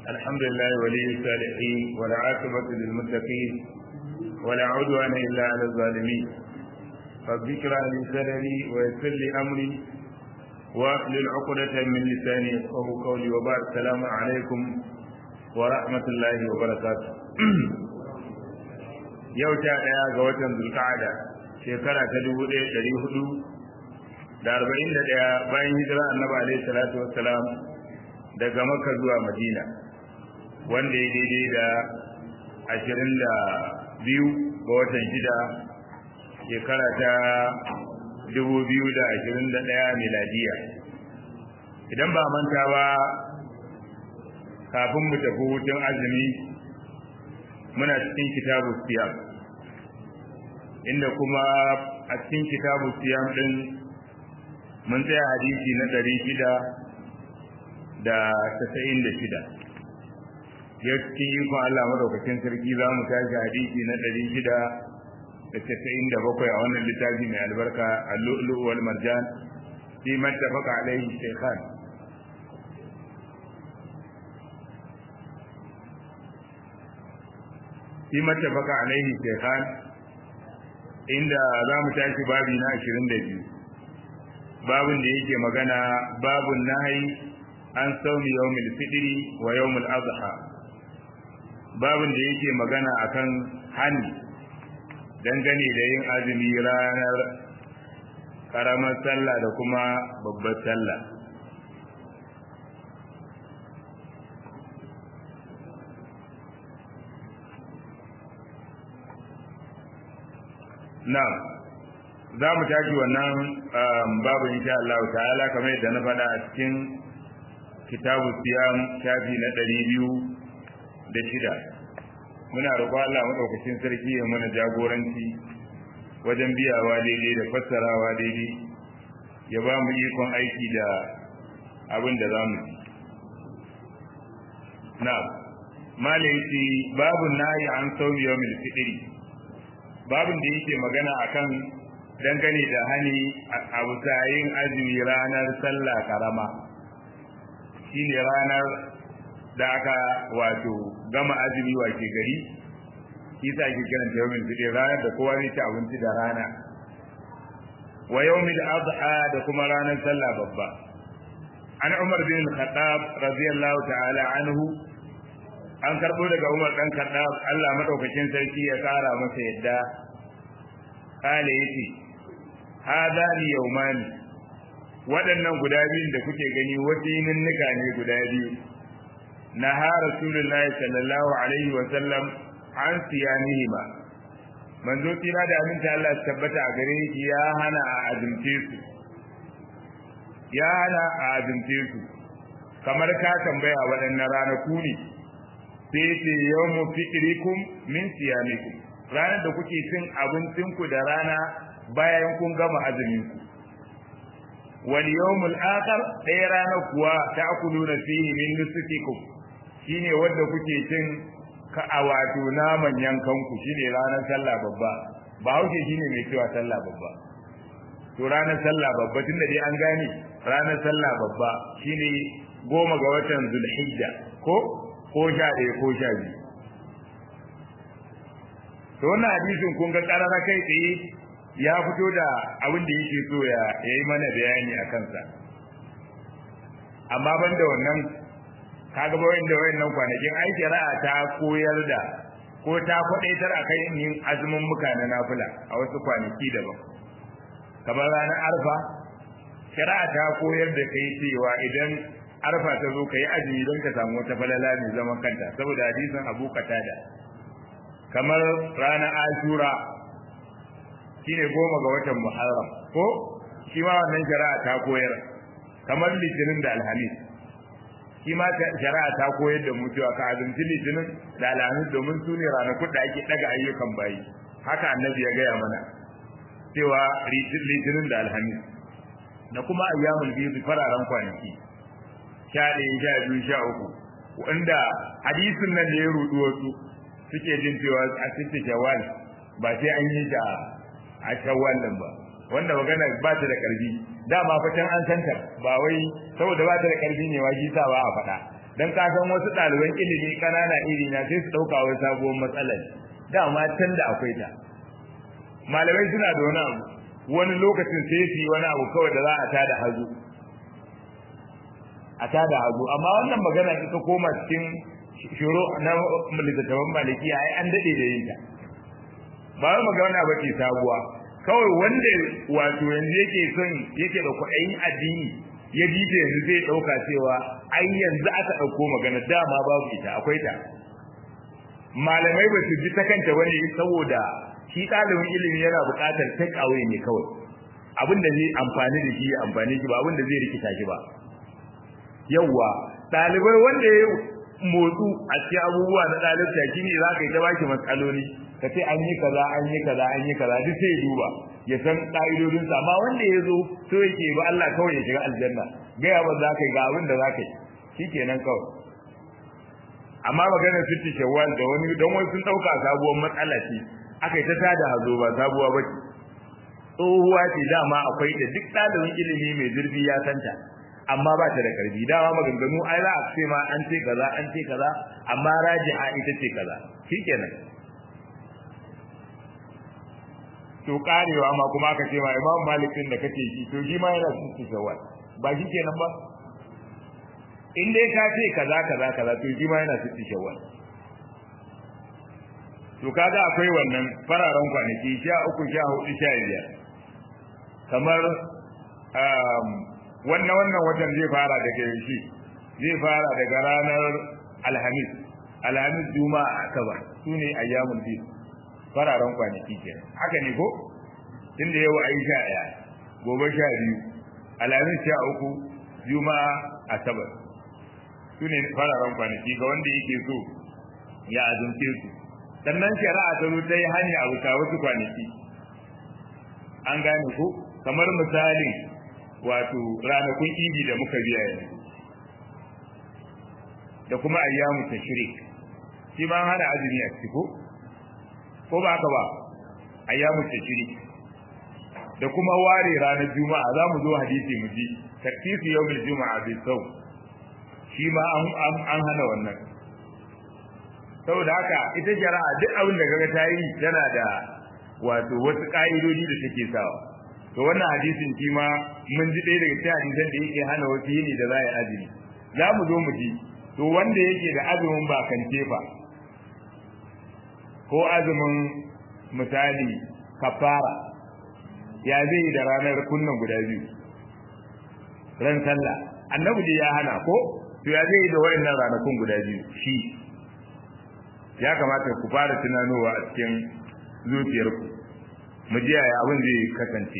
الحمد لله ولي الصالحين والعاقبة للمتقين ولا عدوان إلا على الظالمين رب اشرح لي صدري ويسر لي أمري واحلل عقدة من لساني يفقهوا قولي وبعد السلام عليكم ورحمة الله وبركاته yau ta ɗaya ga watan zulka'ada shekara ta dubu ɗaya ɗari hudu da arba'in da ɗaya bayan hijira annabi alaihi salatu wassalam daga makka zuwa madina wanda ya daidai da ashirin da biyu ga watan shida shekara ta dubu biyu da ashirin da ɗaya miladiya idan ba manta ba kafin mu tafi hutun azumi muna cikin kitabu siyam inda kuma a cikin kitabu siyam din mun tsaya hadisi na ɗari shida da tasa'in da shida ya cikin ikon Allah madaukakin sarki za mu tashi hadisi na ɗari shida da tasa'in da bakwai a wannan littafi mai albarka a lu'lu'u wal marjan fi mattafaka alaihi shaykhan fi mattafaka alaihi shaykhan inda za mu tashi babi na 22 babin da yake magana babun nahi an saumi yawmil fitri wa yawmil adha babin da yake magana akan hani dangane da yin azumi ranar karamar sallah da kuma babbar sallah na'am za mu tashi wannan babu insha Allah ta'ala kamar yadda na faɗa a cikin kitabu siyam shafi na ɗari biyu da shida muna roƙon Allah maɗaukacin sarki ya mana jagoranci wajen biyawa daidai da fassarawa daidai ya ba mu ikon aiki da abin da za mu na malaiti babu nayi an saumi yawmil fitri babin da yake magana akan dangane da hani a yin azumi ranar sallah karama shine ranar da aka wato gama azumi wace gari shi sa ake kiran ta yawmin fitr ranar da kowa zai ci abinci da rana wa yawmil adha da kuma ranar sallah babba an umar bin khattab radiyallahu ta'ala anhu an karbo daga umar dan khattab Allah madaukakin sarki ya kara masa yadda kale yace hada li yawmani waɗannan guda biyun da kuke gani wasu yininnika ne guda biyu na ha rasulullahi sallallahu alaihi wa sallam an siyanihima manzo tira da aminta Allah ya tabbata a gare shi ya hana a azumce su ya hana a azumce su kamar ka tambaya waɗannan ranaku ne sai ce yawmu fitrikum min siyamikum ranar da kuke cin abincinku da rana bayan kun gama azumin ku wal yawmul akhar ɗaya ranar kuwa ta'kuluna fihi min nusukikum shine wanda kuke cin ka a wato naman yankan ku shine ranar sallah babba ba hauke shine mai cewa sallah babba to ranar sallah babba tunda dai an gane ranar sallah babba shine goma ga watan zulhijja ko ko sha ɗaya ko sha biyu to wannan hadisin kun ga ƙarara kai tsaye ya fito da abin da yake so ya yi mana bayani a kansa amma ban da wannan kaga ba wanda wayannan kwanakin ai shari'a ta koyar da ko ta kwadaitar akan yin azumin muka na nafila a wasu kwanaki daban kamar ranar arfa shari'a ta koyar da kai cewa idan arfa ta zo ka yi azumi don ka samu wata falala mai zaman kanta saboda hadisin abu katada kamar ranar ashura shine goma ga watan muharram ko shi ma wannan shari'a ta koyar kamar litinin da alhamis shi ma shari'a ta koyar da mu cewa ka azumci litinin da alhamis domin su ne ranakun da ake daga ayyukan bayi haka annabi ya gaya mana cewa litinin da alhamis da kuma ayyamul biyu fararen kwanaki sha ɗaya sha biyu sha uku wanda hadisin nan da ya rudu wasu suke jin cewa a cikin shawwal ba sai an yi ta a shawwal din ba wanda magana ba ta da karfi dama fa can an santa ba wai saboda ba ta da karfi ne wa shi sa ba a faɗa dan ka san wasu ɗaliban ilimi ƙanana iri na sai su ɗauka wai sabuwar matsalar dama can da akwai ta malamai suna da wani abu wani lokacin sai su yi wani abu kawai da za a tada hazo a tada hazo amma wannan magana ita koma cikin shiro na littattafan maliki ai an daɗe da yin ta ba wai magana ba ce sabuwa kawai wanda wato yanzu yake son yake da kuɗayin addini ya ji ta yanzu zai ɗauka cewa ai yanzu aka ɗauko magana dama babu ita akwai ta malamai ba su ji ta kanta wani saboda shi ɗalibin ilimi yana buƙatar take away ne kawai abin da zai amfani da shi ya amfani shi ba abin da zai rikita shi ba yawwa ɗalibai wanda ya motsu a cikin abubuwa na ɗalibta shi ne za ka yi ta baki matsaloli ka ce an yi kaza an yi kaza an yi kaza duk sai ya duba ya san ƙa'idodinsa amma wanda ya zo so yake ba Allah kawai ya shiga aljanna gaya ba za ka yi ga abin da za ka yi shi kenan kawai amma maganar sitti shawwal da wani don wani sun ɗauka sabuwar matsala ce aka yi ta tada hazo ba sabuwa ba ce tsohuwa ce dama akwai da duk ɗalibin ilimi mai zurfi ya santa amma ba ta da karfi dama maganganu ai za a ce ma an ce kaza an ce kaza amma raji'a ita ce kaza shikenan to karewa ma kuma aka ce ma imam malik din da kake shi to shi ma yana cikin shawwal ba shikenan ba in dai ka ce kaza kaza kaza to shi ma yana cikin shawwal to kaga akwai wannan fararen kwanaki sha uku sha hudu sha biyar kamar wannan wannan watan zai fara daga yaushe zai fara daga ranar alhamis alhamis juma'a asabar su ne ayyamul bid fararen kwanaki kenan haka ne ko tunda yau ayi sha ɗaya gobe sha biyu alhamis sha uku juma'a asabar su ne fararen kwanaki ga wanda yake so ya azumce su sannan shari'a ta zo ta yi hanya a bisa wasu kwanaki an gane ko kamar misalin wato ranakun idi da muka biya yanzu da kuma ayyamu tashrik shi ma hana azumi a ciki ko ko ba haka ba ayyamu tashrik da kuma ware ranar juma'a za mu zo hadisi mu ji taksisu yawmil juma'a bi sau shi ma an hana wannan saboda haka ita shari'a duk abin da kaga ta yi tana da wato wasu ka'idodi da take sawa to wannan hadisin shi ma mun ji ɗaya daga cikin hadisan da yake hana wasu yini da za a yi azumi za mu zo mu ji to wanda yake da azumin ba kan tefa ko azumin misali kafara ya zai yi da ranar kunnan guda biyu ran sallah annabi dai ya hana ko to ya zai yi da wayannan ranakun guda biyu shi ya kamata ku fara tunanowa a cikin zuciyarku mu ji yaya abin zai kasance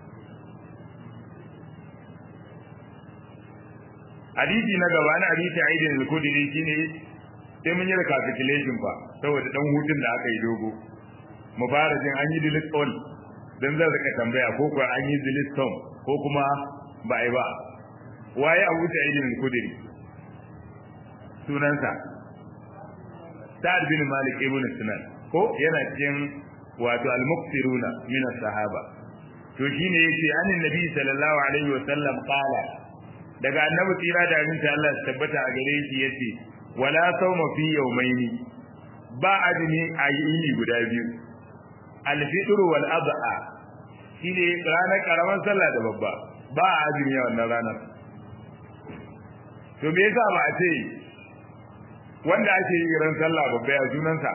hadisi na gaba na hadisi aidin al-kudri shine sai mun yi recapitulation fa saboda dan hutun da aka yi dogo mu fara jin an yi delete all dan zan rika tambaya ko kuwa an yi delete some ko kuma ba ai ba waye Abu Sa'id al-Khudri sunansa Sa'ad bin Malik ibn Sinan ko yana cikin wato al-muqsiruna min as-sahaba to shine yace annin nabi sallallahu alaihi wa sallam qala daga annabi tsira da aminci Allah ya tabbata a gare shi yace wala sawma fi yawmaini ba azumi a yini guda biyu al-fitr wal adha shine ranar karamar sallah da babba ba azumi a wannan ranar to me yasa ba a ce wanda ake yi ran sallah babba ya sunansa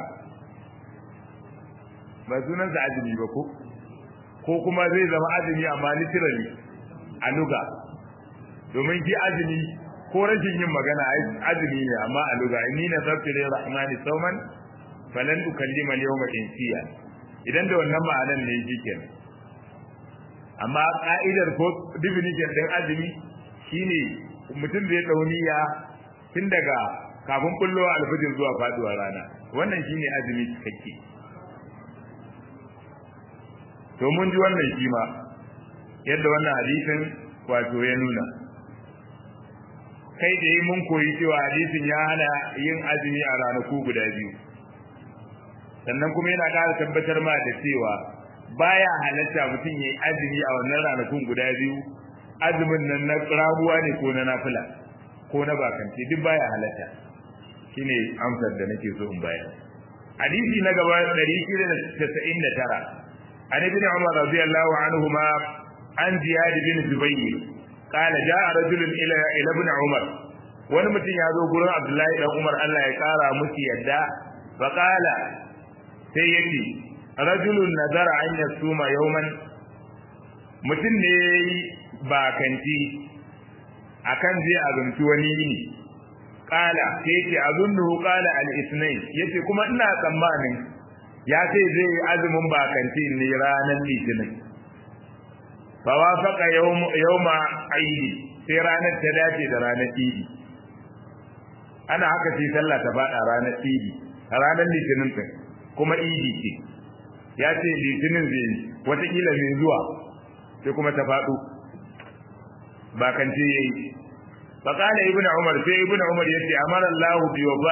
ba sunansa azumi ba ko ko kuma zai zama azumi amma literally a luga domin ki azumi ko rashin yin magana azumi ne amma a luga inni na sabti lil rahmani sawman falan ukallima al yawma insiya idan da wannan ma'anan ne shikenan amma ka'idar ko definition din azumi shine mutum zai dauniya tun daga kafin kullo alfajir zuwa faduwar rana wannan shine azumi cikakke to mun ji wannan shi ma yadda wannan hadisin wato ya nuna kai da yi mun koyi cewa hadisin ya hana yin azumi a ranaku guda biyu sannan kuma yana ƙara tabbatar ma da cewa baya halatta mutum ya yi azumi a wannan ranakun guda biyu azumin nan na rabuwa ne ko na nafila ko na bakance duk baya halatta shine amsar da nake so in bayar hadisi na gaba 699 an ibn umar radiyallahu anhuma an ziyad bin zubayr qala jaa rajulun ila ila ibn umar wani mutum ya zo gurin abdullahi dan umar Allah ya kara musu yadda fa qala sai yace rajulun nazara an yasuma yawman mutum ne yayi bakanci akan zai azumci wani yini kala sai yace azunnu qala al-ithnain yace kuma ina tsammanin ya ce zai yi azumin bakanci ne ranar litinin fa wafaqa yawm yawma aidi sai ranar ta dace da ranar idi ana haka sai sallah ta fada ranar idi ranar litinin din kuma idi ce ya ce litinin zai watakila mai zuwa sai kuma ta faɗo bakance yayi فقال ابن عمر في ابن عمر يتي امر الله بوفاء